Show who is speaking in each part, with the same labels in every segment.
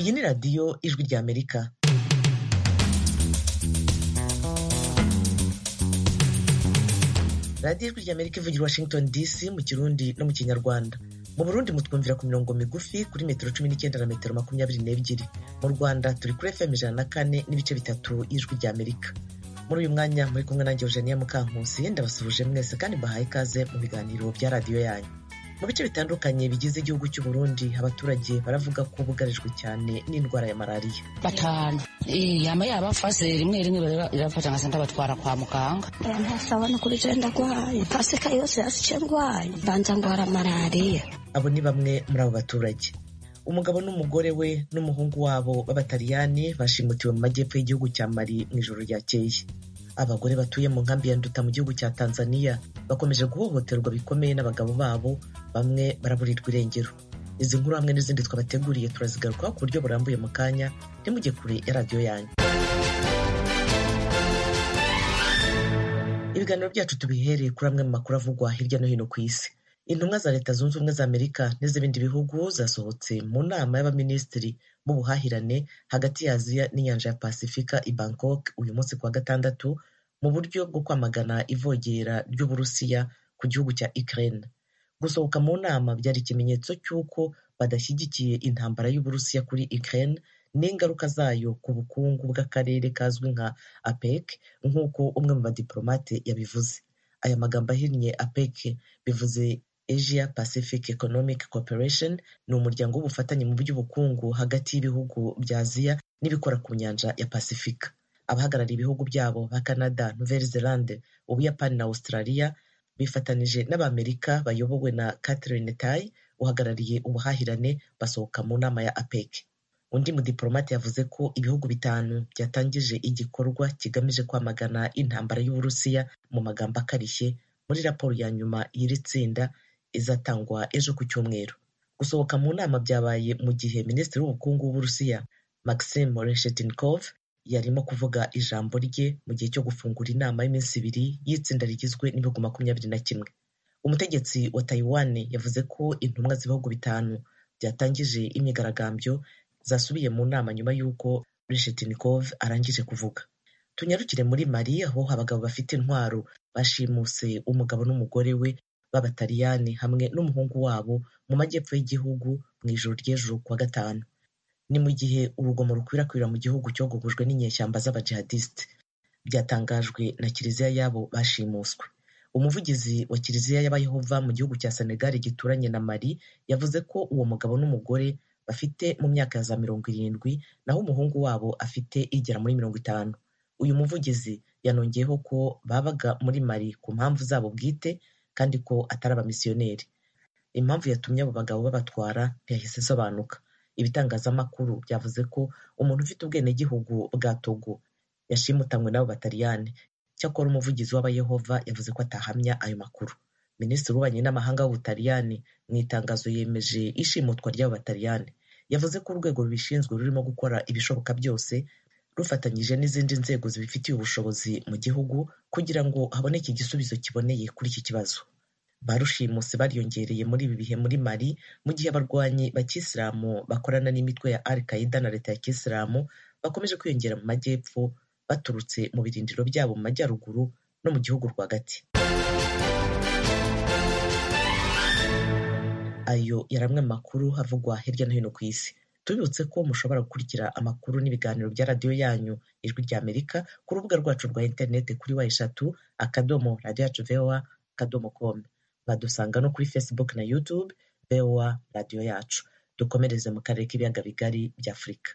Speaker 1: Iyi ni radiyo Ijwi ry'Amerika. radiyo Ijwi ry'Amerika ivugira i Washington DC mu Kirundi no mu Kinyarwanda. Mu Burundi mutwumvira ku mirongo migufi kuri metero cumi n'icyenda na metero makumyabiri n'ebyiri. Mu Rwanda turi kuri FM ijana na kane n'ibice bitatu y'Ijwi ry'Amerika. Muri uyu mwanya muri kumwe nanjye Eugenia Mukankusi ndabasuhuje mwese kandi mbahaye ikaze mu biganiro bya radiyo yanyu. Mu bice bitandukanye bigize igihugu cy'u Burundi abaturage baravuga ko bugarijwe cyane n'indwara ya malariya.
Speaker 2: batanu yama yabafase rimwe rimwe irafata nkasa ndabatwara kwa muganga
Speaker 3: ntasabona kuri je ndagwaye pasika yose yasice ngwaye mbanza ngwara malariya
Speaker 1: Abo ni bamwe muri abo baturage. Umugabo n'umugore we n'umuhungu wabo b'abataliyani bashimutiwe mu majyepfo y'igihugu cya Mali mu ijoro ryakeye. Abagore batuye mu nkambi ya Nduta mu gihugu cya Tanzania bakomeje guhohoterwa bikomeye n'abagabo babo, bamwe baraburirwa irengero. Izi nkuru hamwe n'izindi twabateguriye turazigarukaho ku buryo burambuye mu kanya, ntimujye kure ya radiyo yanyu. Ibiganiro byacu tubihereye kuri amwe mu makuru avugwa hirya no hino ku isi. Intumwa za Leta Zunze Ubumwe za Amerika n'iz'ibindi bihugu zasohotse mu nama y'abaminisitiri b'ubuhahirane hagati ya Aziya n'inyanja ya Pasifika i Bangkok uyu munsi kuwa gatandatu mu buryo bwo kwamagana ivogera ry'Uburusiya ku gihugu cya Ukraine. Gusohoka mu nama byari ikimenyetso cy'uko badashyigikiye intambara y'Uburusiya kuri Ukraine n'ingaruka zayo ku bukungu bw'akarere kazwi nka APEC nk'uko umwe mu badiplomate yabivuze. Aya magambo ahinnye APEC bivuze Asia Pacific Economic Cooperation ni umuryango w'ubufatanye mu by'ubukungu hagati y'ibihugu bya Aziya n'ibikora ku nyanja ya Pasifika. Abahagarariye ibihugu byabo ba Canada, Nouvelle Zelande, Ubuyapani na Australia bifatanije n'Abamerika bayobowe na Catherine Tai uhagarariye ubuhahirane basohoka mu nama ya APEC. Undi mudiplomate yavuze ko ibihugu bitanu byatangije igikorwa kigamije kwamagana intambara y'Uburusiya mu magambo akarishye muri raporo ya nyuma y'iri tsinda izatangwa ejo ku cyumweru. Gusohoka mu nama byabaye mu gihe Minisitiri w'Ubukungu w'Uburusiya Maxim Reshetnikov yarimo kuvuga ijambo rye mu gihe cyo gufungura inama y'iminsi ibiri y'itsinda rigizwe n'ibihugu makumyabiri na kimwe. Umutegetsi wa Taiwan yavuze ko intumwa z'ibihugu bitanu byatangije imyigaragambyo zasubiye mu nama nyuma y'uko Reshetnikov arangije kuvuga. Tunyarukire muri Mali aho abagabo bafite intwaro bashimuse umugabo n'umugore we b'abataliyani hamwe n'umuhungu wabo mu majyepfo y'igihugu mu ijoro ry'ejo kuwa gatanu. Ni mu gihe urugomo rukwirakwira mu gihugu cyogogojwe n'inyeshyamba z'abajihadisite. Byatangajwe na kiliziya y'abo bashimuswe. Umuvugizi wa kiliziya y'abayehova mu gihugu cya Senegal gituranye na Mali yavuze ko uwo mugabo n'umugore bafite mu myaka ya za mirongo irindwi naho umuhungu wabo afite igera muri mirongo itanu. Uyu muvugizi yanongeyeho ko babaga muri Mali ku mpamvu zabo bwite kandi ko atari abamisiyoneri. Impamvu yatumye abo bagabo babatwara ntiyahise isobanuka. Ibitangazamakuru byavuze ko umuntu ufite ubwenegihugu bwa Togo yashimutanywe n'abo bataliyani. Cyakora umuvugizi w'abayehova yavuze ko atahamya ayo makuru. Minisitiri w'ububanyi n'amahanga w'ubutaliyani mu itangazo yemeje ishimutwa ry'abo bataliyani. Yavuze ko urwego rubishinzwe rurimo gukora ibishoboka byose rufatanyije n'izindi nzego zibifitiye ubushobozi mu gihugu kugira ngo haboneke igisubizo kiboneye kuri iki kibazo. Ba rushimuse bariyongereye muri ibi bihe muri Mali mu gihe abarwanyi ba kisilamu bakorana n'imitwe ya Al Qaeda na leta ya kisilamu bakomeje kwiyongera mu majyepfo baturutse mu birindiro byabo mu majyaruguru no mu gihugu rwagati. Ayo yari amwe mu makuru havugwa hirya no hino ku isi. Tubibutse ko mushobora gukurikira amakuru n'ibiganiro bya radiyo yanyu ijwi rya Amerika ku rubuga rwacu rwa interineti kuri wa eshatu akadomo radiyo yacu voa akadomo com. Badusanga no kuri Facebook na YouTube voa radiyo yacu. Dukomereze mu karere k'ibiyaga bigari bya Afurika.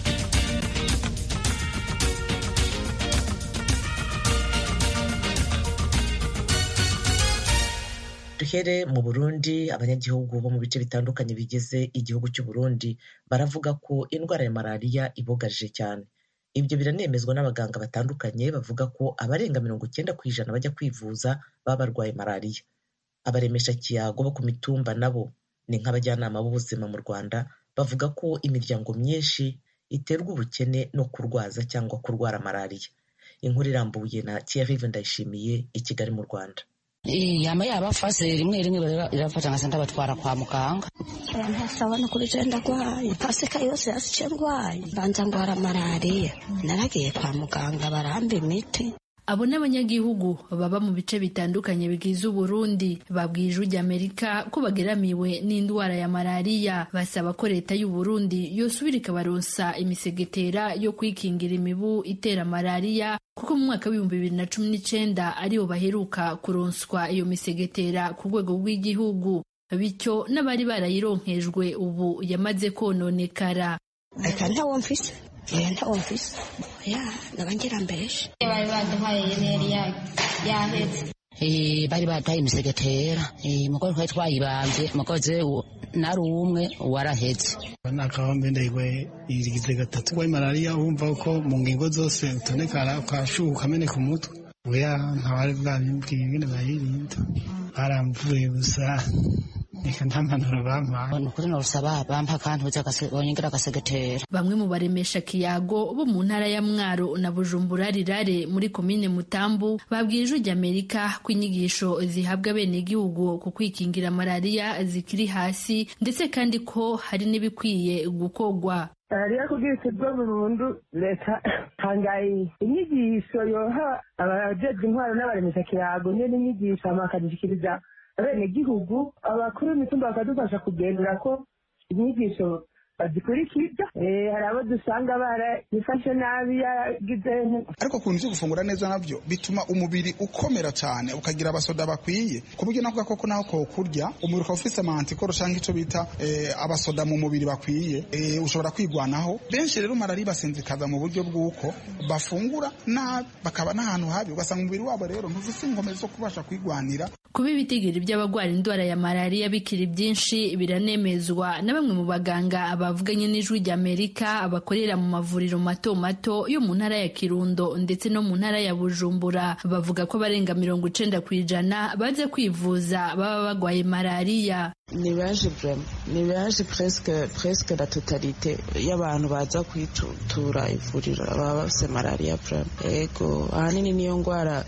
Speaker 1: duhere mu burundi abanyagihugu bo mu bice bitandukanye bigize igihugu cy'u Burundi baravuga ko indwara ya malariya ibugarije cyane ibyo biranemezwa n'abaganga batandukanye bavuga ko abarenga mirongo icyenda ku ijana bajya kwivuza baba barwaye malariya abaremesha kiyago bo ku mitumba nabo ni nk'abajyanama b'ubuzima mu rwanda bavuga ko imiryango myinshi iterwa ubukene no kurwaza cyangwa kurwara malariya inkuru irambuye na Thierry Ndayishimiye i Kigali mu Rwanda
Speaker 2: yama yabafase rimwe rimwe irafata nkasa ndabatwara kwa muganga
Speaker 3: ntasabona kuri je ndagwaye pasika yose yasice ngwaye banza ngwara malariya naragiye kwa muganga baramba imiti
Speaker 4: abo n'abanyagihugu baba mu bice bitandukanye bigize uburundi babwiye ijwi ry'amerika ko bageramiwe n'indwara ya malariya basaba ko leta y'uburundi yosubira ikabaronsa imisegetera yo kwikingira imibu itera malariya kuko mu mwaka w'ibihumbi bibiri na cumi n'icenda aribo baheruka kuronswa iyo misegetera ku rwego rw'igihugu bityo n'abari barayironkejwe ubu yamaze kononekara
Speaker 3: reka ntawo mfise oya ntawo mfise oya nabangira mbeshe
Speaker 5: bari baduhaye yeri yahetse
Speaker 2: bari bataye imisegetera mugore twari twayibambye mukoze nari umwe warahetse
Speaker 6: nakabambe ndayigwaye irigize gatatu gwaye malariya wumva ko mu ngingo zose utonekara ukashuha ukameneka umutwe oya ntawari bwabimbwiye ingene bayirinda baramvuye gusa reka nta mpanuro bampaye
Speaker 2: ni ukuri norusaba bampa akantu bonyengera agasegetera
Speaker 4: bamwe mu baremesha kiyago bo mu ntara ya mwaro na bujumbura rirare muri komine mutambu babwiye ijwi ry'amerika ko inyigisho zihabwa abenegihugu ku kwikingira malariya zikiri hasi ndetse kandi ko hari n'ibikwiye gukorwa
Speaker 7: malariya kugira ikirwe burundu leta tangaye inyigisho yoha abajejwe intwaro n'abaremesha kiyago nyene inyigisho hama bakazishikiriza abenegihugu abakuru b'imitumba bakadufasha kugendera ko inyigisho bazikurikiza hari abo dusanga barayifashe nabi yagize
Speaker 8: ariko ku bintu byo gufungura neza nabyo bituma umubiri ukomera cyane ukagira abasoda bakwiye ku buryo nako gakoko naho kokurya umubiri ukaba ufise amantikoro cyangwa icyo bita abasoda mu mubiri bakwiye ushobora kwigwanaho benshi rero malariya basinzikaza mu buryo bw'uko bafungura nabi bakaba n'ahantu habi ugasanga umubiri wabo rero ntufise inkomezi zo kubasha kwigwanira
Speaker 4: kuba ibitigiri by'abagwara indwara ya malariya bikiri byinshi biranemezwa na bamwe mu baganga bavuganye n'ijwi ry'amerika bakorera mu mavuriro mato mato yo mu ntara ya kirundo ndetse no mu ntara ya bujumbura bavuga ko barenga mirongo icenda ku ijana baze kwivuza baba bagwaye malariya
Speaker 9: ni benshi vrema ni benshi presque presque la totalite y'abantu baza kwitura ivuriro baba bafise malariya vrema ego ahanini niyo ngwara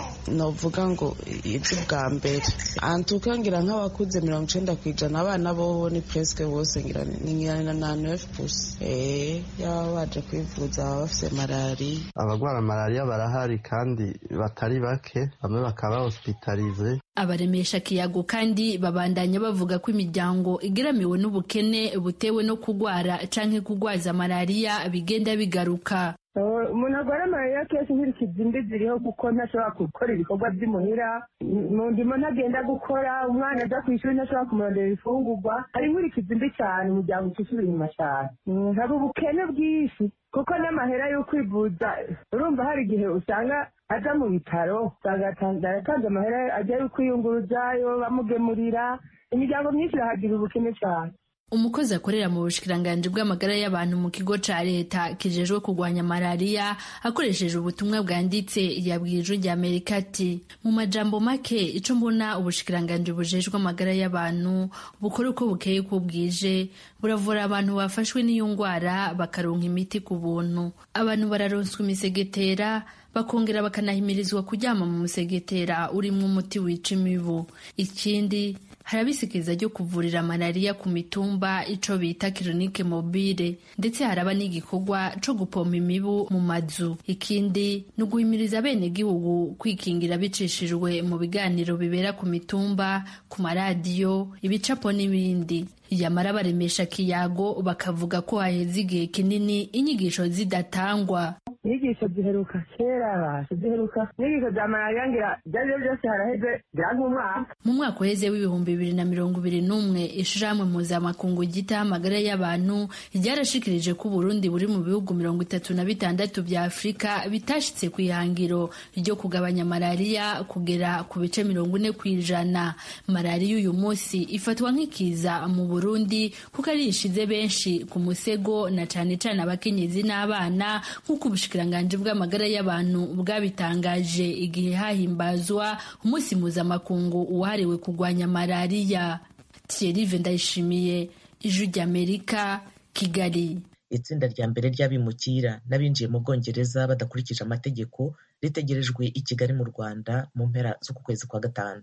Speaker 9: novuga ngo izi bwa mbere antuka ngira nk'abakuze mirongo icenda ku ijana abana bobo ni presque bose ngira ngira na neuf pusi eh yaba baje kwivuza baba bafise malariya
Speaker 10: abagwara malariya barahari kandi batari bake bamwe bakaba hospitalize
Speaker 4: abaremesha kiyago kandi babandanya bavuga ko imiryango igeramiwe n'ubukene butewe no kugwara canke kugwaza malariya bigenda bigaruka
Speaker 7: umuntu agwara malariya kenshi nk'irikiza imbi ziriho kuko ntashobora gukora ibikorwa by'imuhira mu ndimo ntagenda gukora umwana aja ku ishuri ntashobora kumurondera ifungurwa hari nk'irikiza imbi cyane umuryango ucisubira inyuma cyane haba ubukene bwinshi kuko n'amahera yo kwivuza urumva hari igihe usanga aja mu bitaro usanga aratanze amahera ajyayo kwiyunguruzayo bamugemurira imiryango myinshi irahagira ubukene cyane
Speaker 4: umukozi akorera mu bushikiranganji bw'amagara y'abantu mu kigo ca leta kijejwe kurwanya malariya akoresheje ubutumwa bwanditse yabwiye ijwi rya amerika ati mu majambo make ico mbona ubushikiranganji bujejwe amagara y'abantu bukora uko bukeye ko bwije buravura abantu bafashwe n'iyo ngwara bakaronka imiti ku buntu abantu bararonswa imisegetera bakongera bakanahimirizwa kuryama mu musegetera urimwo umuti wica imibu ikindi harabisikiriza ryo kuvurira malariya ku mitumba ico bita kirinike mobile ndetse haraba n'igikorwa co gupompa imibu mu mazu ikindi ni uguhimiriza abenegihugu kwikingira bicishijwe mu biganiro bibera ku mitumba ku maradiyo ibicapo n'ibindi yamara baremesha kiyago bakavuga ko haheze igihe kinini inyigisho zidatangwa
Speaker 7: inyigisho ziheruka kera bashe ziheruka inyigisho za malariya ngira ibyaribyo byose haraheze ngira nk'umwaka
Speaker 4: mu mwaka uheze w'ibihumbi bibiri na mirongo ibiri n'umwe ishirahamwe mpuzamakungu ryitaho amagara y'abantu ryarashikirije ko uburundi buri mu bihugu mirongo itatu na bitandatu bya afurika bitashitse ku ihangiro ryo kugabanya malariya kugera ku bice mirongo ine ku ijana malariya uyu munsi ifatwa nk'ikiza mu burundi kuko ari ishize benshi ku musego na cane cane abakenyezi n'abana nk'uko ubushikiranganji bw'amagara y'abantu bwabitangaje igihe hahimbazwa umunsi mpuzamakungu wahariwe kurwanya malariya thierry ndayishimiye ijwi ry'amerika kigali
Speaker 1: itsinda rya mbere ry'abimukira n'abinjiye mu bwongereza badakurikije amategeko ritegerejwe i kigali mu rwanda mu mpera z'uku kwezi kwa gatanu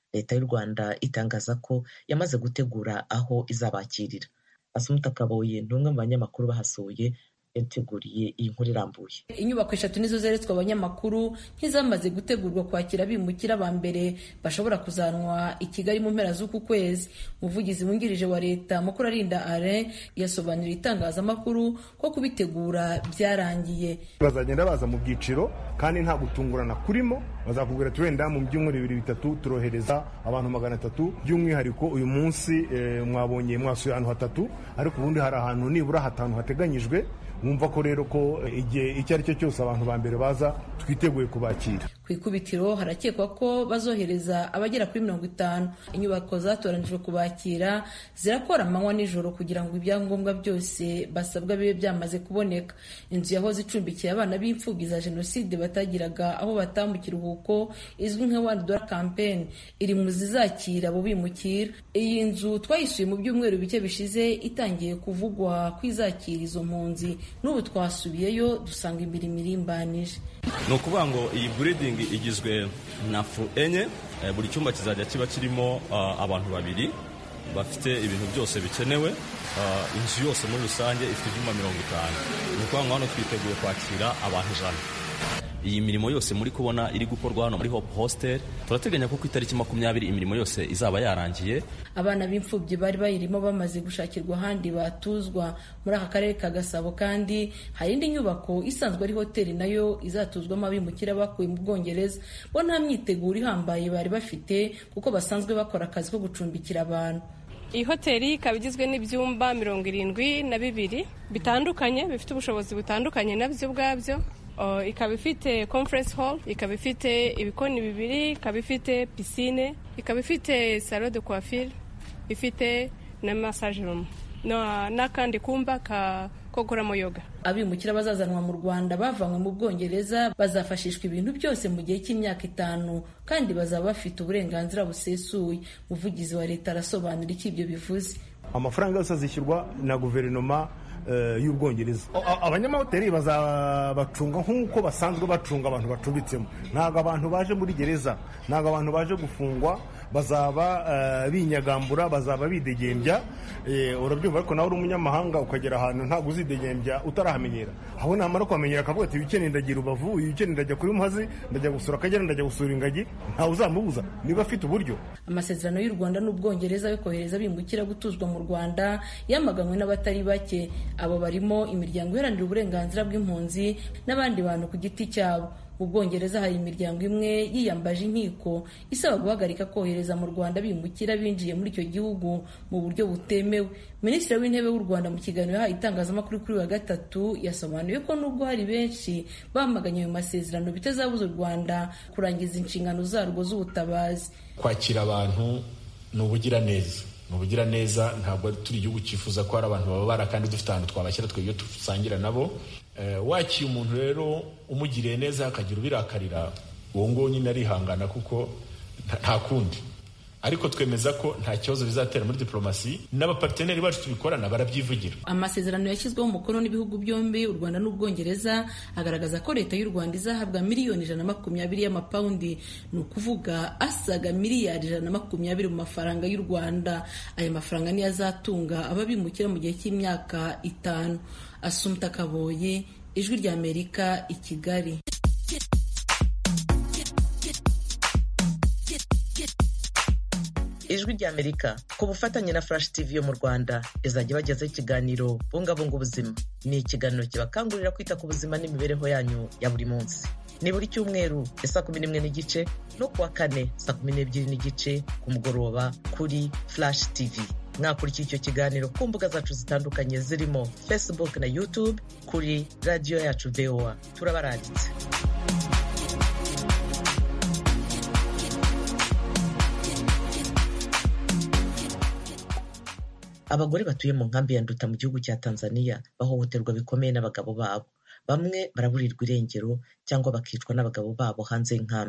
Speaker 1: leta y'u rwanda itangaza ko yamaze gutegura aho izabakirira asumuta kaboye ni umwe mu banyamakuru bahasuye yateguriye iyi nkuru irambuye
Speaker 11: inyubako eshatu nizo zeretswe abanyamakuru nk'izamaze gutegurwa kwakira abimukira ba mbere bashobora kuzanwa i kigali mu mpera z'uku kwezi umuvugizi wungirije wa leta mukuru arinda are yasobanuriye itangazamakuru ko kubitegura byarangiye
Speaker 12: bazagenda baza mu byiciro kandi nta gutungurana kurimo bazakubwira ati wenda mu byumweru bibiri bitatu turohereza abantu magana atatu by'umwihariko uyu munsi mwabonye mwasuye ahantu hatatu ariko ubundi hari ahantu nibura hatanu hateganyijwe wumva ko rero ko igihe icyo ari cyo cyose abantu ba mbere baza twiteguye kubakira
Speaker 11: ku ikubitiro harakekwa ko bazohereza abagera kuri mirongo itanu inyubako zatoranijwe kubakira zirakora amanywa nijoro kugira ngo ibyangombwa byose basabwa bibe byamaze kuboneka inzu yahoze icumbikiye abana b'imfubyi za jenoside batagiraga aho bataha mu kiruhuko izwi nka one dollar campaign iri mu zizakira abo bimukira iyi nzu twayisuye mu byumweru bike bishize itangiye kuvugwa ko izakira izo mpunzi n'ubu twasubiyeyo dusanga imirimo irimbanije
Speaker 13: ni ukuvuga ngo iyi buridingi igizwe na fu enye buri cyumba kizajya kiba kirimo abantu babiri bafite ibintu byose bikenewe inzu yose muri rusange ifite ibyumba mirongo itanu ni ukuvuga ngo hano twiteguye kwakira abantu ijana iyi mirimo yose muri kubona iri gukorwa hano muri hope hostel turateganya ko ku itariki makumyabiri imirimo yose izaba yarangiye
Speaker 11: abana b'imfubyi bari bayirimo bamaze gushakirwa ahandi batuzwa muri aka karere ka gasabo kandi hari indi nyubako isanzwe ari hoteli nayo izatuzwamo abimukira bakuye mu bwongereza bo nta myiteguro ihambaye bari bafite kuko basanzwe bakora akazi ko gucumbikira abantu
Speaker 14: iyi hoteli ikaba igizwe n'ibyumba mirongo irindwi na bibiri bitandukanye bifite ubushobozi butandukanye nabyo ubwabyo ikaba ifite conference hall ikaba ifite ibikoni bibiri ikaba ifite pisine ikaba ifite salo de coiffure ifite na massage room n'akandi kumba ko gukoramo yoga
Speaker 11: abimukira bazazanwa mu rwanda bavanywe mu bwongereza bazafashishwa ibintu byose mu gihe cy'imyaka itanu kandi bazaba bafite uburenganzira busesuye umuvugizi wa leta arasobanura icyo ibyo bivuze
Speaker 12: amafaranga yose azishyurwa na guverinoma y'ubwongereza abanyamahoteli bazabacunga nk'uko basanzwe bacunga abantu bacumbitsemo ntabwo abantu baje muri gereza ntabwo abantu baje gufungwa bazaba binyagambura bazaba bidegembya urabyumva ariko nawe uri umunyamahanga ukagera ahantu ntabwo uzidegembya utarahamenyera aho namara kuhamenyera akavuga ati wikeneye ndagira urubavu wikeneye ndajya kuri muhazi ndajya gusura akagera ndajya gusura ingagi ntawe uzamubuza niba afite uburyo
Speaker 11: amasezerano y'u rwanda n'ubwongereza yo kohereza abimukira gutuzwa mu rwanda yamaganywe n'abatari bake abo barimo imiryango iharanira uburenganzira bw'impunzi n'abandi bantu ku giti cyabo mu bwongereza hari imiryango imwe yiyambaje inkiko isaba guhagarika kohereza mu rwanda bimukira binjiye muri icyo gihugu mu buryo butemewe minisitiri w'intebe w'u rwanda mu kiganiro yahaye itangazamakuru kuri wa gatatu yasobanuye ko nubwo hari benshi bamaganye ayo masezerano bitazabuza u rwanda kurangiza inshingano zarwo z'ubutabazi
Speaker 15: kwakira abantu ni ubugiraneza ni ubugiraneza ntabwo turi igihugu cyifuza ko hari abantu bababara kandi dufite ahantu twabashyira twebwe dusangira nabo wakiye umuntu rero umugiriye neza akagira ubirakarira uwo nguwo nyine arihangana kuko nta kundi ariko twemeza ko nta kibazo bizatera muri diplomasi n'abaparteneri bacu tubikorana barabyivugira
Speaker 11: amasezerano yashyizweho umukono n'ibihugu byombi u rwanda n'ubwongereza agaragaza ko leta y'u rwanda izahabwa miliyoni ijana na makumyabiri y'amapawundi ni ukuvuga asaga miliyari ijana na makumyabiri mu mafaranga y'u rwanda aya mafaranga niyo azatunga ababimukira mu gihe cy'imyaka itanu asumta kaboye ijwi ry'amerika i kigali
Speaker 1: ijwi ry'amerika ku bufatanye na flash tv yo mu rwanda izajya ibagezaho ikiganiro bungabunga ubuzima ni ikiganiro kibakangurira kwita ku buzima n'imibereho yanyu ya buri munsi ni buri cyumweru ya saa kumi n'imwe n'igice no kuwa kane saa kumi n'ebyiri n'igice ku mugoroba kuri flash tv mwakurikiye icyo kiganiro ku mbuga zacu zitandukanye zirimo facebook na youtube kuri radiyo yacu voa turabaranditse abagore batuye mu nkambi ya nduta mu gihugu cya tanzania bahohoterwa bikomeye n'abagabo babo bamwe baraburirwa irengero cyangwa bakicwa n'abagabo babo hanze y'inkambi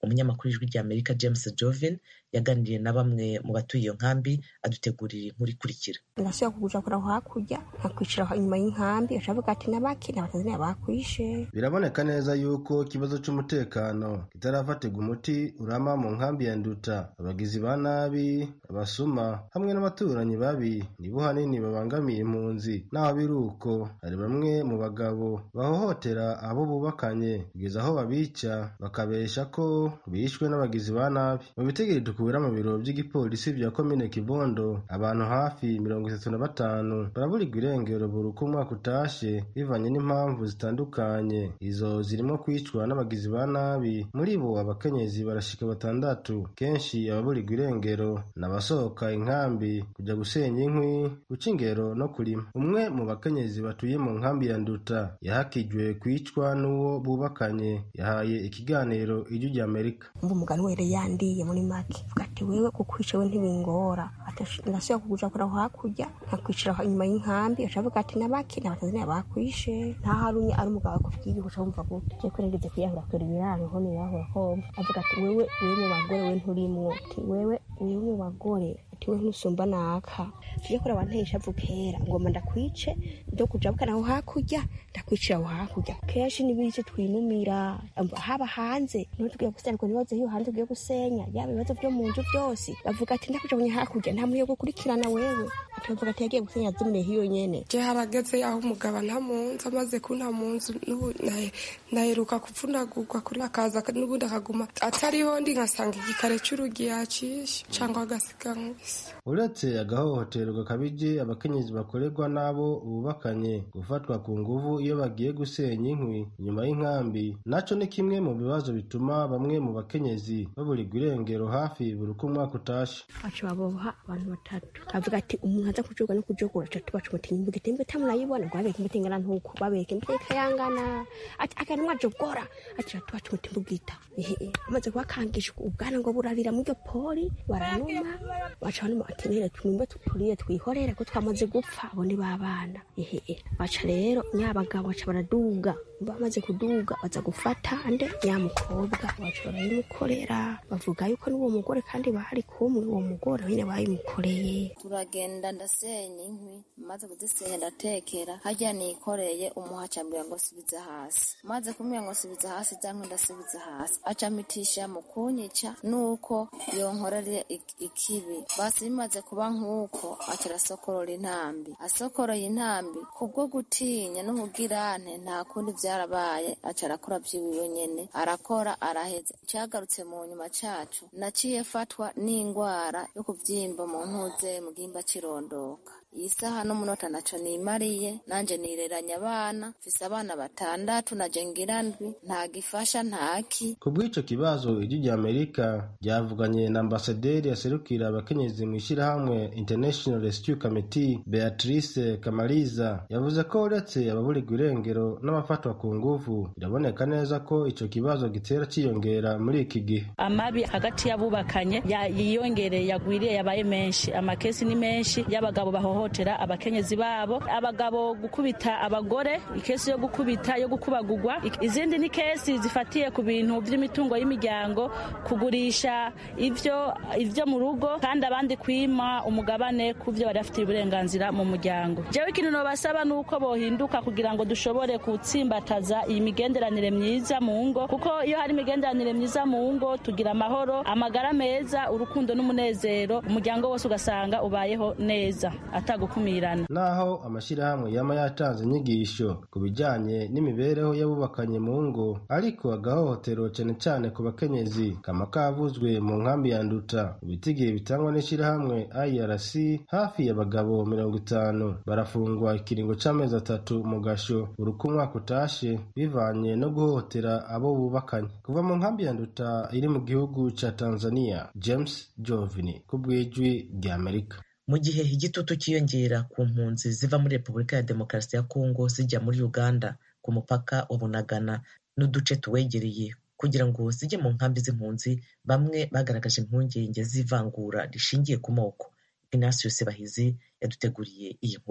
Speaker 1: umunyamakuru w'ijwi ry'amerika james jovin yaganiriye na bamwe mu batuye iyo nkambi adutegurira inkuru ikurikira
Speaker 16: ndasubira kuguja kura hakurya nkakwicara inyuma y'inkambi acavuga ati nabaki n'abatanzaniya bakwishe
Speaker 17: biraboneka neza yuko ikibazo cy'umutekano kitarafatirwa umuti urama mu nkambi ya nduta abagizi ba nabi abasuma hamwe n'abaturanyi babi nibo hanini babangamiye impunzi naho biri uko hari bamwe mu bagabo bahohotera abo bubakanye kugeza aho babica bakabesha ko bishwe n'abagizi ba nabi mu bitegeri dukubira mu biro by'igipolisi bya komine kibondo abantu hafi mirongo itatu na batanu baraburirwa irengero buri uko umwaka utashe bivanye n'impamvu zitandukanye izo zirimo kwicwa n'abagizi ba nabi muri bo abakenyezi barashika batandatu kenshi ababurirwa irengero n'abasohoka inkambi kujya gusenya inkwi guca ingero no kurima umwe mu bakenyezi batuye mu nkambi ya nduta yahakijwe kwicwa n'uwo bubakanye yahaye ikiganiro ijwi ry'amerika
Speaker 16: umva umugani were yandiye muri make vuga ati wewe kukwica we ntibingora ndasubira kuguja kura hakurya nkakwicara inyuma y'inkambi acavuga ati nabaki n'abatanzaniya bakwishe ntaho arumye ari umugabo akubwiye uca wumva gute je kwerengeze kwiyahura kure ibiraro nko niyahura komva avuga ati wewe wewe mu bagore we nturimwo ati wewe wewe mu bagore ati we ntusumba naka tuje kora wantesha vukera ngoma ndakwice ndo kuja bukana aho hakurya ndakwicira aho hakurya kenshi nibice twinumira haba hanze niho tugiye gusenga nibaze hiyo hanze ugiye gusenya yaba ibibazo vyo mu nzu vyose bavuga ati ndakuja bunye hakurya nta muntu yo gukurikirana wewe akavuga ati yagiye gusenya zimwe hiyo nyene
Speaker 18: je harageze aho umugabo nta munzu amaze kunta munzu n'ubu naheruka kuvunagurwa kuri akaza n'ubundi akaguma atariho ndi nkasanga igikare c'urugi yacishe cangwa agasiga nkubise
Speaker 17: uretse agahohoterwa gakabije abakenyezi bakorerwa n'abo bubakanye gufatwa ku nguvu iyo bagiye gusenya inkwi inyuma y'inkambi naco ni kimwe mu bibazo bituma bamwe mu bakenyezi baburirwa irengero hafi buri uko umwaka utashe
Speaker 16: baca baboha abantu batatu avuga ati umuntu aza kujoga no kujogora atatu baca umutinyi imbuga itembe tamurayibona ngo babeke imbuga ingana ntuko babeke imbuga ikayangana ati akantu mwajogora ati atatu baca umuti imbugita amaze kubakangisha ubwana ngo burabira muri iryo poli baranuma baca banuma ati nere twimbe turiye twihorere ko twamaze gupfa abo ni babana ehe baca rero nyabagabo baca baraduga bamaze kuduga baza gufata ande nyamukobwa baca barayimukorera bavuga yuko n'uwo mugore kandi bari kumwe uwo mugore nyine bayimukoreye
Speaker 5: turagenda ndasenya inkwi maze kuzisenya ndatekera harya nikoreye umuhaca mbwira ngo subiza hasi maze kumwira ngo subiza hasi za nkwi ndasubiza hasi aca mitisha mu kunyica nuko yonkorere ikibi basi bimaze kuba nk'uko aca arasokorora intambi asokoroye intambi kubwo gutinya n'ubugirane nta kundi vyarabaye aca arakora vyiwiwe nyene arakora araheza cagarutse mu nyuma cacu naciye fatwa n'ingwara yo kuvyimba mu ntuze mu gihimba cirondoka iyi saha n'umunota naco nimariye nanje nireranya abana mfise abana batandatu naje ngira ndwi nta gifasha ntaki
Speaker 17: ku bw'ico kibazo ijwi rya amerika ryavuganye na ambasaderi yaserukira abakenyezi mu ishyirahamwe international rescue committee beatrice kamariza yavuze ko uretse ababurirwa irengero n'abafatwa ku nguvu biraboneka neza ko ico kibazo gitera ciyongera muri iki gihe
Speaker 19: amabi hagati y'abubakanye yiyongereye yagwiriye yabaye menshi amakesi ni menshi y'abagabo bahohotera abakenyezi babo abagabo gukubita abagore ikesi yo gukubita yo gukubagurwa izindi ni kesi zifatiye ku bintu by'imitungo y'imiryango kugurisha ivyo ivyo mu rugo kandi abandi kwima umugabane ku byo bari bafitiye uburenganzira mu muryango jewe ikintu nobasaba ni uko bohinduka kugira ngo dushobore gutsimbataza iyi migenderanire myiza mu ngo kuko iyo hari imigenderanire myiza mu ngo tugira amahoro amagara meza urukundo n'umunezero umuryango wose ugasanga ubayeho neza atagukumirana
Speaker 17: naho amashyirahamwe yama yatanze inyigisho ku bijyanye n'imibereho y'abubakanye mu ngo ariko agahohotero cyane cyane ku bakenyezi kama kavuzwe mu nkambi ya nduta ibitigiri bitangwa n'ishyirahamwe irc hafi y'abagabo mirongo itanu barafungwa ikiringo c'amezi atatu mu gasho buri uko umwaka utashe bivanye no guhohotera abo bubakanye kuva mu nkambi ya nduta iri mu gihugu ca tanzania james jovini ku bw'ijwi ry'amerika
Speaker 1: mu gihe igitutu cyiyongera ku mpunzi ziva muri repubulika ya demokarasi ya kongo zijya muri uganda ku mupaka wa bunagana n'uduce tuwegereye kugira ngo zijye mu nkambi z'impunzi bamwe bagaragaje impungenge z'ivangura rishingiye ku moko ignatius bahizi yaduteguriye iyi nkuru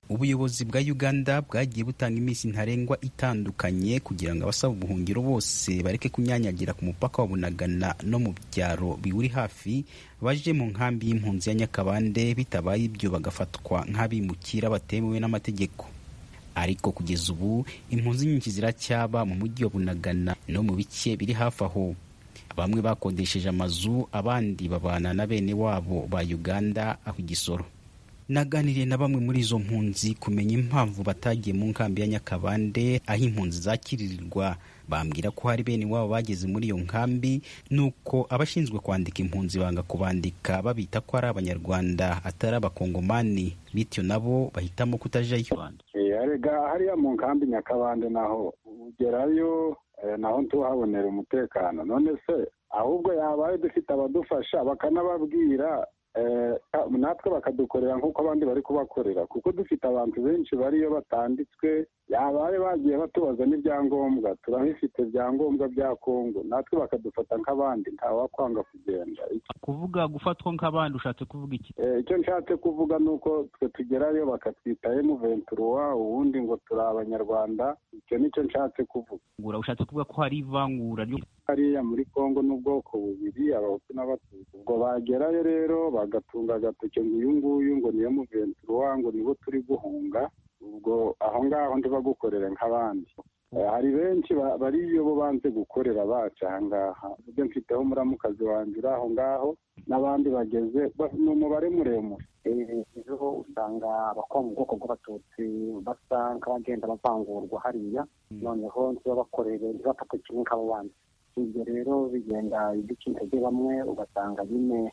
Speaker 20: ubuyobozi bwa uganda bwagiye butanga iminsi ntarengwa itandukanye kugira ngo abasaba ubuhungiro bose bareke kunyanyagira ku mupaka wa bunagana no mu byaro biwuri hafi baje mu nkambi y'impunzi ya nyakabande bitabaye ibyo bagafatwa nk'abimukira batemewe n'amategeko ariko kugeza ubu impunzi nyinshi ziracyaba mu mujyi wa bunagana no mu bice biri hafi aho bamwe bakodesheje amazu abandi babana na bene wabo ba uganda aho igisoro naganiriye na bamwe muri izo mpunzi kumenya impamvu batagiye mu nkambi ya nyakabande aho impunzi zakiririrwa bambwira ko hari bene wabo bageze muri iyo nkambi nuko abashinzwe kwandika impunzi banga kubandika babita ko ari abanyarwanda atari abakongomani bityo nabo bahitamo kutajayo
Speaker 21: arega hariya mu nkambi nyakabande naho ugerayo naho ntuhabonera umutekano none se ahubwo yabaye dufite abadufasha bakanababwira natwe bakadukorera nk'uko abandi bari kubakorera kuko dufite abantu benshi bariyo batanditswe yabaye bagiye batubaza n'ibyangombwa turabifite ibyangombwa bya kongo natwe bakadufata nk'abandi ntawakwanga kugenda
Speaker 20: kuvuga gufatwa nk'abandi ushatse kuvuga iki
Speaker 21: icyo nshatse kuvuga ni uko twe tugerayo bakatwita emuventuruwa ubundi ngo turi abanyarwanda icyo nicyo nshatse kuvuga
Speaker 20: ushatse kuvuga ko hari ivangura
Speaker 21: hariya muri kongo n'ubwoko bubiri abahutu n'abatutsi ubwo bagerayo rero bagatunga agatoke ngo uyu nguyu ngo niyo muventuruwa ngo nibo turi guhunga ubwo aho ngaho ntibagukorere nk'abandi hari benshi bariyo bo banze gukorera bacu aha ngaha ibyo mfiteho muramukazi wanjye uri aho ngaho n'abandi bageze ni umubare muremure
Speaker 22: ejo usanga abakora mu bwoko bw'abatutsi basa nk'abagenda bavangurwa hariya noneho ntibabakorere ntibafate kimwe nk'abo bandi ibyo rero bigenda biduca intege bamwe ugasanga nyine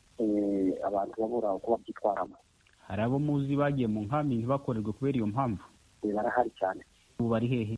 Speaker 22: abantu babura uko babyitwaramo
Speaker 20: hari abo muzi bagiye mu nkambi ntibakorerwe kubera iyo mpamvu
Speaker 22: barahari cyane
Speaker 20: ubu bari hehe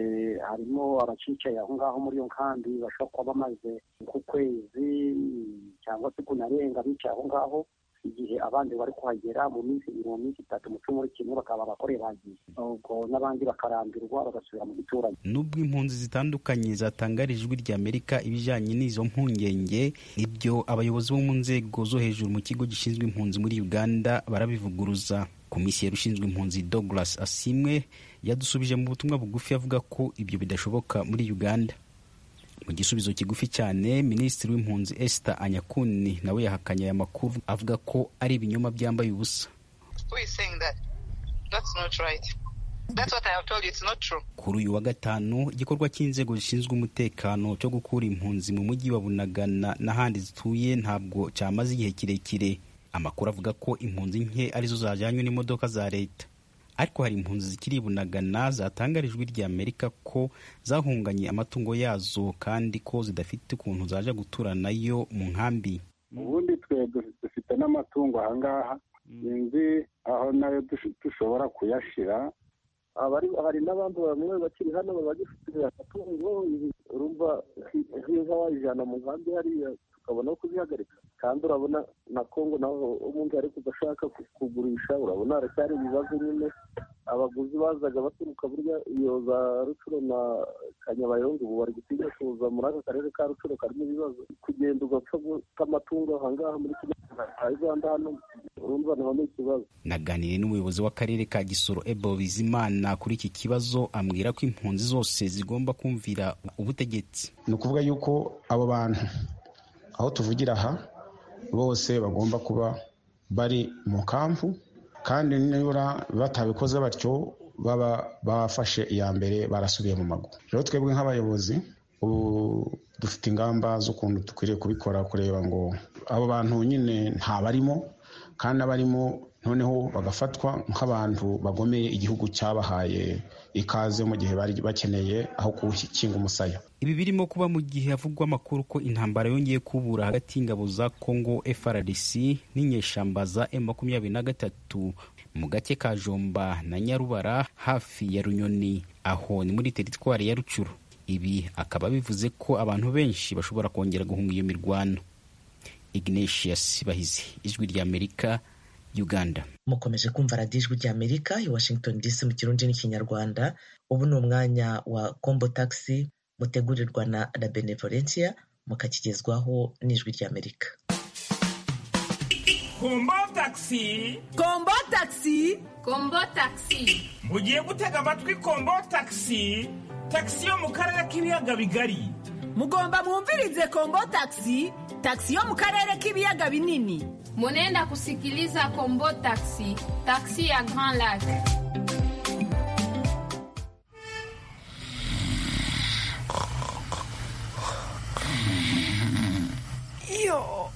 Speaker 22: harimo abacicaye aho ngaho muri iyo nkambi bashobora kuba bamaze nk'ukwezi cyangwa se kunarenga bicaye aho ngaho igihe abandi bari kuhagera mu minsi ibiri mu minsi itatu mu cyumweru kimwe bakaba abakoreye bagiye ubwo n'abandi bakarambirwa bagasubira mu giturage
Speaker 20: nubwo impunzi zitandukanye zatangarije ijwi rya amerika ibijyanye n'izo mpungenge ibyo abayobozi bo mu nzego zo hejuru mu kigo gishinzwe impunzi muri uganda barabivuguruza komiseri ushinzwe impunzi douglas asimwe yadusubije mu butumwa bugufi avuga ko ibyo bidashoboka muri uganda mu gisubizo kigufi cyane minisitiri w'impunzi esther anyakuni nawe yahakanye aya makuru avuga ko ari ibinyoma byambaye ubusa kuri uyu wa gatanu igikorwa cy'inzego zishinzwe umutekano cyo gukura impunzi mu mujyi wa bunagana n'ahandi zituye ntabwo cyamaze igihe kirekire amakuru avuga ko impunzi nke arizo zajyanywe n'imodoka za leta ariko hari impunzi zikiri bunagana zatangarijwe rya amerika ko zahunganye amatungo yazo kandi ko zidafite ukuntu zaje gutura nayo mu nkambi
Speaker 21: ubundi twe dufite n'amatungo aha ngaha sinzi aho nayo dushobora kuyashyira
Speaker 22: hari n'abandi bamwe bakiri hano bagifite amatungo urumva nk'inka wayijyana mu nkambi hariya tukabona aho kuzihagarika kandi urabona na kongo naho umuntu ari kudashaka kugurisha urabona haracyari ibibazo nyine abaguzi bazaga baturuka burya iyo za rucuro na kanyabayonga ubu bari gutinya kuza muri aka karere ka rucuro karimo ibibazo kugenda ugapfa guta amatungo ahangaha muri uganda hano urumva naho ni ikibazo
Speaker 20: naganiriye n'umuyobozi w'akarere ka gisoro ebo bizimana kuri iki kibazo ambwira ko impunzi zose zigomba kumvira ubutegetsi
Speaker 23: ni ukuvuga yuko abo bantu aho tuvugira aha bose bagomba kuba bari mu kampu kandi nibura batabikoze batyo baba bafashe iya mbere barasubiye mu mago rero twebwe nk'abayobozi ubu dufite ingamba z'ukuntu dukwiriye kubikora kureba ngo abo bantu nyine ntabarimo kandi abarimo noneho bagafatwa nk'abantu bagomeye igihugu cyabahaye ikaze mu gihe bari bakeneye aho gukinga umusaya
Speaker 20: ibi birimo kuba mu gihe havugwa amakuru ko intambara yongeye kubura hagati y'ingabo za congo frdc n'inyeshamba za m makumyabiri na gatatu mu gace ka jomba na nyarubara hafi ya runyoni aho ni muri teritwari ya rucuru ibi akaba bivuze ko abantu benshi bashobora kongera guhunga iyo mirwano ignatius bahizi ijwi rya amerika uganda
Speaker 1: mukomeje kumva radiyo ijwi rya amerika i washington dc mu kirundi n'ikinyarwanda ubu ni umwanya wa combo taxi mutegurirwa na la benevolencia mukakigezwaho n'ijwi rya amerika
Speaker 2: kombo tagisi
Speaker 3: kombo tagisi
Speaker 6: kombo tagisi
Speaker 2: mugiye gutega amatwi kombo tagisi tagisi yo mu karere k'ibiyaga bigari
Speaker 3: mugomba mwumvirize kombo tagisi tagisi yo mu karere k'ibiyaga binini
Speaker 6: munenda kusikiliza kombo tagisi tagisi ya grand lac
Speaker 3: yo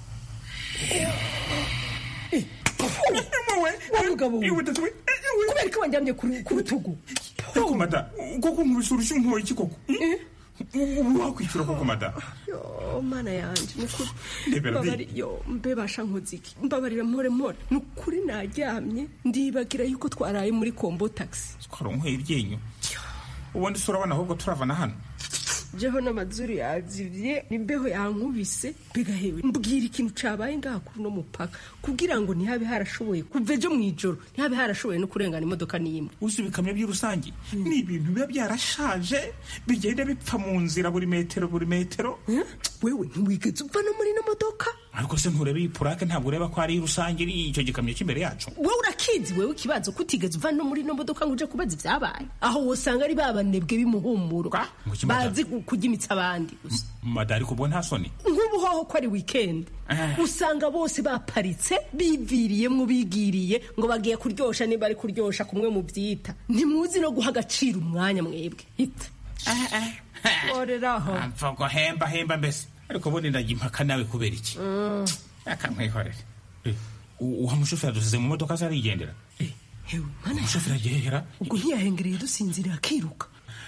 Speaker 3: mugabo kubera ko wanjyamye ku rutugu
Speaker 2: koko mada koko nkubise urushyi nkuwoye iki koko ubu wakwishyura koko mada
Speaker 3: yo mana yanjye nukuri
Speaker 2: Ndebera di.
Speaker 3: mbabari yo mbebasha nkoziki mbabarira mpore mpore nukuri naryamye ndibagira yuko twaraye muri kombo taxi
Speaker 2: twaronkweye iryinyo ubundi se urabona ahubwo turavana hano
Speaker 3: jeho n'amazuru yazivye imbeho yankubise bigahewe mbwira ikintu cabaye ngaha kuri uno mupaka kugira ngo ntihabe harashoboye kuva ejo mw'ijoro ntihabe harashoboye no kurengana imodoka n'imwe
Speaker 2: uzi ibikamyo by'urusange ni ibintu biba byarashaje bigenda bipfa mu nzira buri metero buri metero
Speaker 3: wewe ntiwigeze uva no muri ino modoka
Speaker 2: ariko se ntureba iyi purake ntabwo ureba ko ari rusange iri icyo gikamyo cy'imbere yacu
Speaker 3: wowe urakizi wewe ikibazo ko utigeze uva no muri ino modoka ngo uje kubaza ibyabaye aho wosanga ari babanebwe b'imuhumuro
Speaker 2: Muki mada?
Speaker 3: bazi kugimitsa abandi gusa
Speaker 2: mada ariko ubwo nta soni
Speaker 3: nk'ubu hoho ko ari weekend usanga bose baparitse biviriyemo bigiriye ngo bagiye kuryosha niba ari kuryosha kumwe mu byita ntimuzi no guha agaciro umwanya mwebwe hita oreraho
Speaker 2: mvugo hemba hemba mbese ariko ubundi ndajya impaka nawe kubera iki akamwihorera uwa mushoferi adusize mu modoka se arigendera umushoferi agihehera
Speaker 3: ubwo ntiyahengereye dusinzira akiruka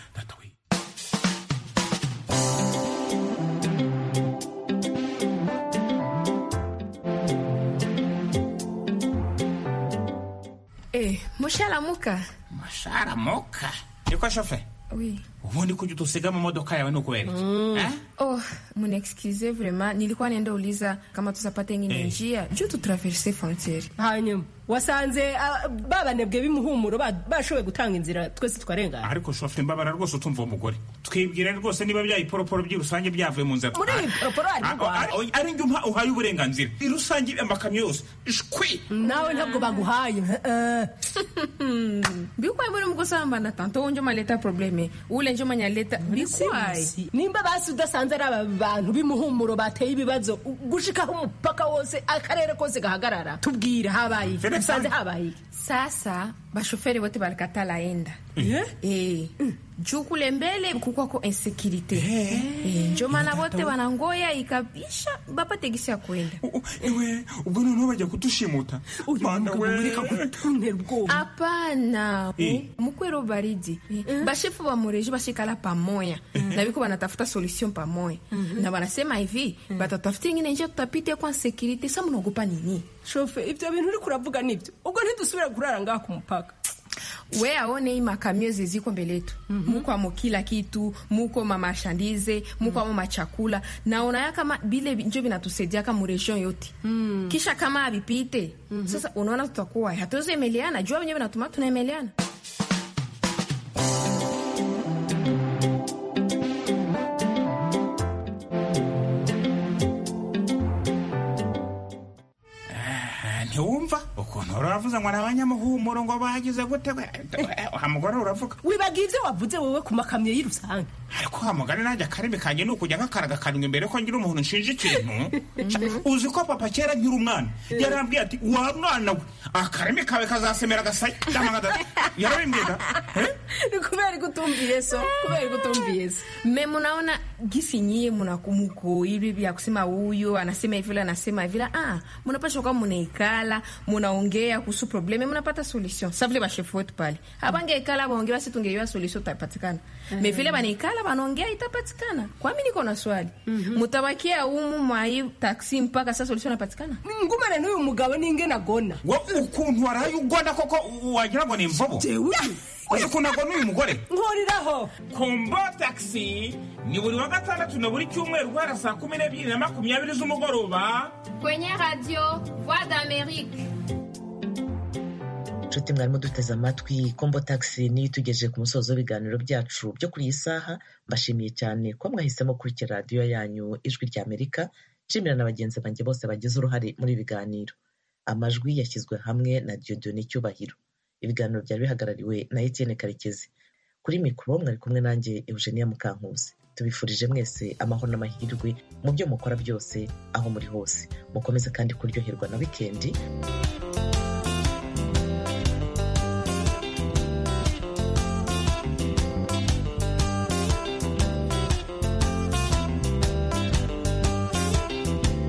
Speaker 6: Eh, musharamuka
Speaker 2: sharamuka niko shoferi
Speaker 6: oui.
Speaker 2: ubundi kujya udusiga mu modoka yawe ni ukubera iki Eh?
Speaker 6: oh munexcuse vraiment nilikuwa naenda uliza kama tutapata ingine
Speaker 2: Eh.
Speaker 6: njia juu tutraverse frontiere
Speaker 3: hanyuma wasanze ah, babanebwe b'imuhumuro ba- bashoboye gutanga inzira twese twarengana
Speaker 2: ariko shoferi mbabara rwose utumva uwo mugore twibwira rwose niba bya iporoporo by'irusange byavuye mu nzira
Speaker 3: muri iyi poroporo hari
Speaker 2: Ah, ah,
Speaker 3: indwara
Speaker 2: ah, ari njye umpa- uhaye uburenganzira irusange amakamyo yose shwi
Speaker 3: nawe ntabwo baguhaye
Speaker 6: bikwaye muri mugusambana tanto wonjo maleta probleme ule njo manyaleta bikwaye
Speaker 3: nimba basi udasanze ari aba bantu b'imuhumuro bateye ibibazo u- gushikaho umupaka wose akarere kose gahagarara tubwire habaye iki usanze habaye iki
Speaker 6: sasa bashoferi wote balikatala enda eh. juu kule mbele kukwako insekirite eh. njo maana wote wanangoya ikabisha bapate gisi ya kwenda
Speaker 2: ewe ubwo noneho bajya kudushimuta mana we
Speaker 6: hapana
Speaker 2: Eh.
Speaker 6: mukwero baridi bashefu ba mureji bashikala pamoya na biko banatafuta solution pamoya na banasema hivi batatafuta ingine njia tutapite kwa sekirite sa munaogopa nini
Speaker 3: shofe ibyo bintu uri kuravuga nibyo ubwo ntidusubira kurara ngaha ku mupaka
Speaker 6: we aone hii makamio ziziko mbele yetu muko amo kila kitu muko mamashandize muko amo machakula naona ya kama bile njo vinatusaidia kama region yote kisha kama avipite sasa unaona tutakuwa hatuwezi emeleana jua wenyewe vinatuma tunaemeleana
Speaker 2: Ah, ntiwumva ukuntu uravuze ngo ni abanyamuhumuro ngo bagize gute we wa mugore uravuga
Speaker 3: wibaga ibyo wavuze wowe ku makamyo y'irusange
Speaker 2: ariko wa mugore nanjye akarimi kanjye ni ukujya nkakaraga karindwi mbere ko ngira umuntu nshinja ikintu uzi ko papa kera nkiri umwana yarambwiye ati wa mwana we akarimi kawe kazasemera agasaya yarabimbwira
Speaker 6: ni kubera ko utumviye so kubera ko utumviye so me munaona gisi nyie munakumuko hivi vya kusema huyu anasema hivi yule anasema hivi la ah munapasha kwa munaikala munaongea kuhusu probleme munapata solution sa vile bashefu wetu pale abangeikala baongea basi tungeiwa solution itapatikana me vile banaikala banaongea itapatikana kwami niko na swali mutabakia umu mwai taxi mpaka sasa solution inapatikana
Speaker 3: ngumane n'uyu mugabo ninge nagona
Speaker 2: wo ukuntu waraye ugona koko wagira ngo ni imvubu uzi ukuntu agona uyu mugore
Speaker 3: nkuriraho
Speaker 2: kombo taxi ni buri wa gatandatu na buri cyumweru guhera saa kumi n'ebyiri na makumyabiri z'umugoroba
Speaker 6: kwenye radio voix d'amerique
Speaker 1: nshuti mwarimo duteze amatwi kombo taxi niyo itugejeje ku musozo w'ibiganiro byacu byo kuri iyi saha mbashimiye cyane ko mwahisemo kurikira radiyo yanyu ijwi rya amerika nshimira na bagenzi banjye bose bagize uruhare muri ibi biganiro amajwi yashyizwe hamwe na diodone cyubahiro ibiganiro byari bihagarariwe na etienne karekezi kuri mikoro mwari kumwe nanjye eugenia mukankusi tubifurije mwese amahoro n'amahirwe mu byo mukora byose aho muri hose mukomeze kandi kuryoherwa na wikendi